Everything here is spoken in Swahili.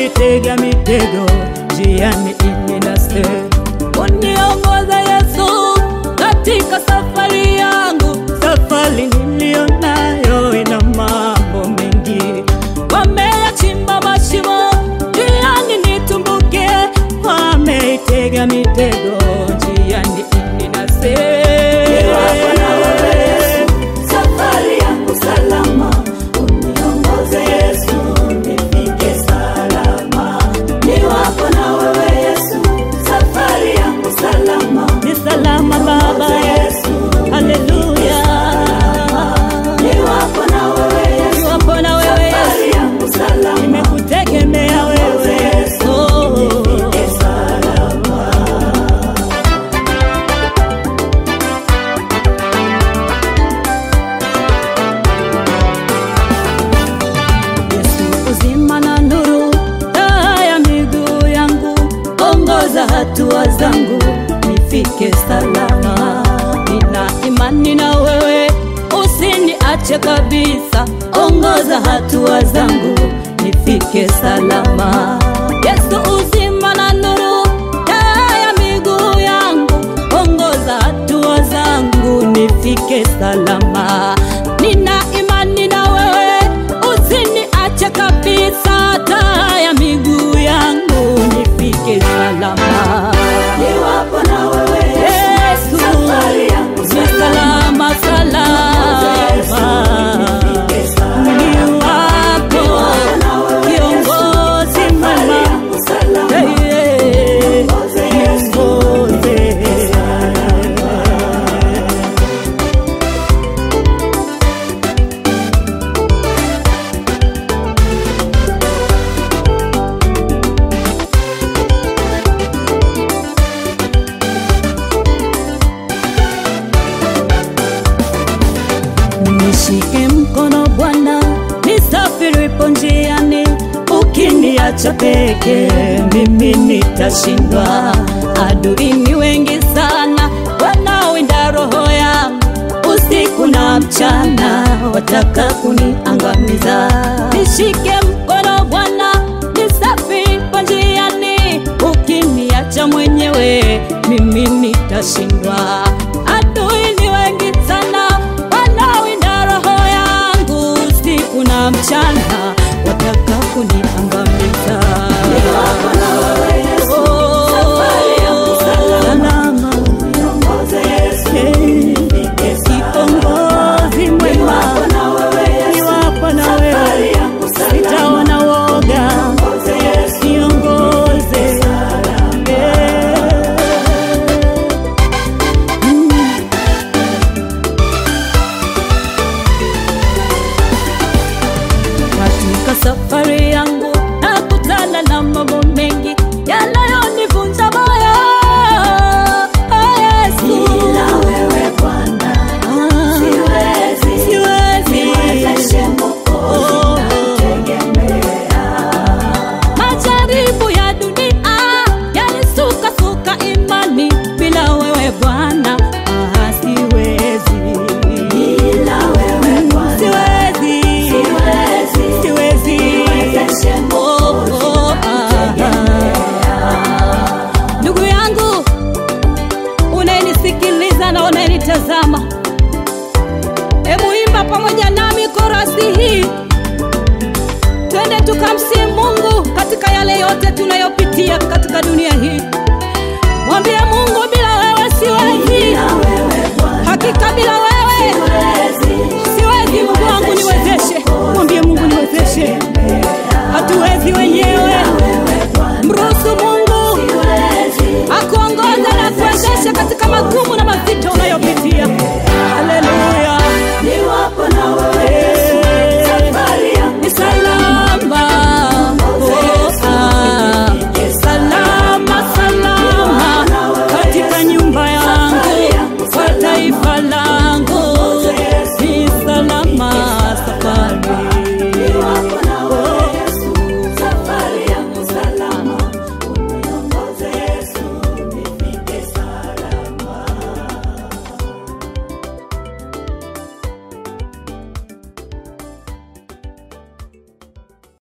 wameitega mitego njiani ininase. Uniongoza Yesu katika safari yangu, safari niliyo nayo ina mambo mengi. Wameyachimba mashimo njiani nitumbuke, wameitega mitego njiani ininase. Safari yangu salama, uniongoze Yesu, nifike salama. Ni wako na wewe Yesu, safari yangu salama. Ni salama Baba, Yesu, haleluya. ni wako na wewe Yesu, Niwapo na wewe Yesu, safari yangu salama. nimekutegemea wewe Yesu, Oh. nifike salama. Yesu uzima na nuru, taa ya miguu yangu, ongoza hatua zangu nifike salama. Nina imani na wewe, usiniache kabisa, ongoza hatua zangu nifike salama. Yesu uzima na nuru, taa ya miguu yangu, ongoza hatua zangu nifike salama. Nina imani na wewe, usiniache kabisa, taa ya miguu yangu nifike salama. Niwapo na wewe Yesu, safari yangu ni salama salama, nifike salama. ni wako kiongozi mwema, Hey, hey, niongoze. Nishike mkono Bwana, nisafiripo njiani, ukiniacha peke mimi nitashindwa. Adui ni wengi sana wanaowinda roho yangu usiku na mchana, wataka kuniangamiza. Nishike mkono Bwana, nisafiripo njiani, ukiniacha mwenyewe mimi nitashindwa. Adui ni wengi sana wanawinda roho yangu usiku na mchana, wataka kuniangamiza. Oh, salama, hey, kiongozi mwema, niwapo na wewe, sitaona woga, niongoze Eh. Mm. Katika safari yangu nakutana na mambo mengi yanayonivunja moyo. Oh, Yesu. Bila wewe Bwana, Ah, siwezi, siwezi. niwezeshe Mwokozi, Oh, nakutegemea. Majaribu ya dunia yanisukasuka imani, bila wewe Bwana ah, siwezi. Bila wewe Bwana, Siwezi. siwezi, Siwezi. niwezeshe Oh, Mwokozi, oh, ah. Ndugu yangu unayenisikiliza na unayenitazama, hebu imba pamoja nami korasi hii, twende tukamsie Mungu katika yale yote tunayopitia katika dunia hii. Mwambie Mungu, bila wewe siwezi, Bila wewe Bwana, hakika bila wewe siwezi, siwezi. Mungu wangu niwezeshe, mwambie Mungu niwezeshe, hatuwezi wenyewe. wewe Bwana, Mruhusu Mungu siwezi, akuongoza na kuwezesha katika magumu na mazito unayopitia.